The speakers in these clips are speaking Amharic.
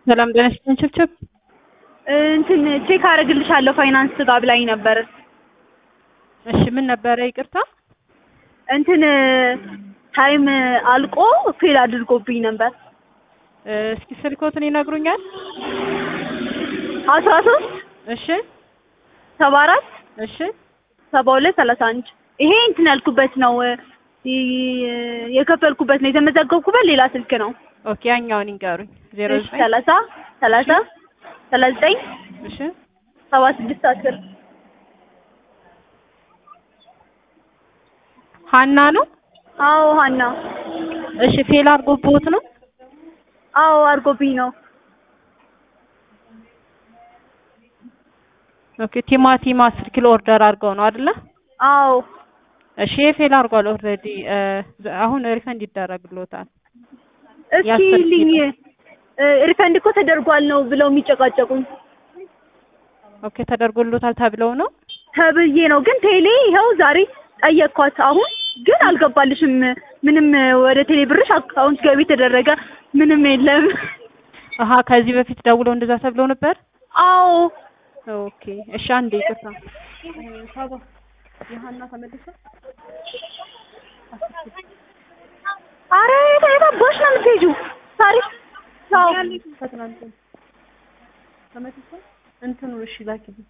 ሰላም ጤና ይስጥልኝ ችብችብ እንትን ቼክ አደርግልሻለሁ ፋይናንስ ጋር ብላኝ ነበር። እሺ ምን ነበረ ይቅርታ እንትን ታይም አልቆ ፌል አድርጎብኝ ነበር። እስኪ ስልኮትን ይነግሩኛል አስራ ሶስት እሺ ሰባ አራት እሺ ሰባ ሁለት ሰላሳ አንድ ይሄ እንትን ያልኩበት ነው ይ- የከፈልኩበት ነው የተመዘገብኩበት ሌላ ስልክ ነው። ኦኬ ያኛውን ይንገሩኝ ዜሮ እሺ ዘጠኝ ሰላሳ ሰላሳ ሰላሳ ዘጠኝ እሺ ሰባ ስድስት አስር ሀና ነው አዎ ሀና እሺ ፌል አድርጎብዎት ነው አዎ አድርጎብኝ ነው። ኦኬ ቲማቲም አስር ኪሎ ኦርደር አድርገው ነው አይደለ አዎ እሺ ፌል አድርጓል ኦልሬዲ አሁን ሪፈንድ ይደረግልዎታል እስኪ የአስር ልኝ ኪሎ። ሪፈንድ እኮ ተደርጓል ነው ብለው የሚጨቃጨቁኝ ኦኬ ተደርጎልዎታል ተብለው ነው ተብዬ ነው። ግን ቴሌ ይኸው ዛሬ ጠየቅኳት። አሁን ግን አልገባልሽም፣ ምንም ወደ ቴሌ ብርሽ አካውንት ገቢ ተደረገ ምንም የለም። አሀ ከዚህ በፊት ደውለው እንደዛ ተብለው ነበር አዎ ኦኬ እሺ አንዴ ይቅርታ ሳባ የሀና ተመልሶ አረ የት የት አባሽ ነው የምትሄጂው? ታሪክ አዎ ከትናንት ተመልሶ እንትኑ እሺ ላኪልኝ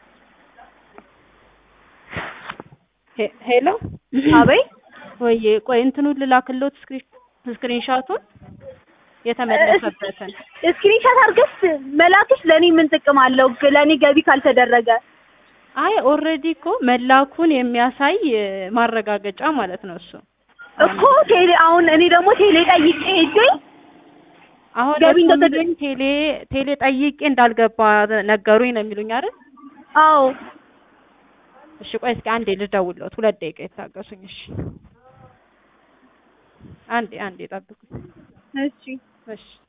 ሄ- ሄሎ አበይ ወይ ቆይ እንትኑን ልላክልዎት ስክሪን ስክሪንሻቱን የተመለሰበትን ስክሪንሻት አድርገሽ መላክሽ ለእኔ ምን ጥቅም አለው? ለእኔ ገቢ ካልተደረገ አይ ኦልሬዲ እኮ መላኩን የሚያሳይ ማረጋገጫ ማለት ነው እሱ እኮ ቴሌ አሁን እኔ ደግሞ ቴሌ ጠይቄ ሄጄ አሁን ገቢ እርሶ እንደተደ- የሚሉኝ ቴሌ ቴሌ ጠይቄ እንዳልገባ ነገሩኝ ነው የሚሉኝ አይደል አዎ እሺ ቆይ እስኪ አንዴ ልደውልዎት ሁለት ደቂቃ ይታገሱኝ እሺ አንዴ አንዴ ጠብቁኝ እሺ እሺ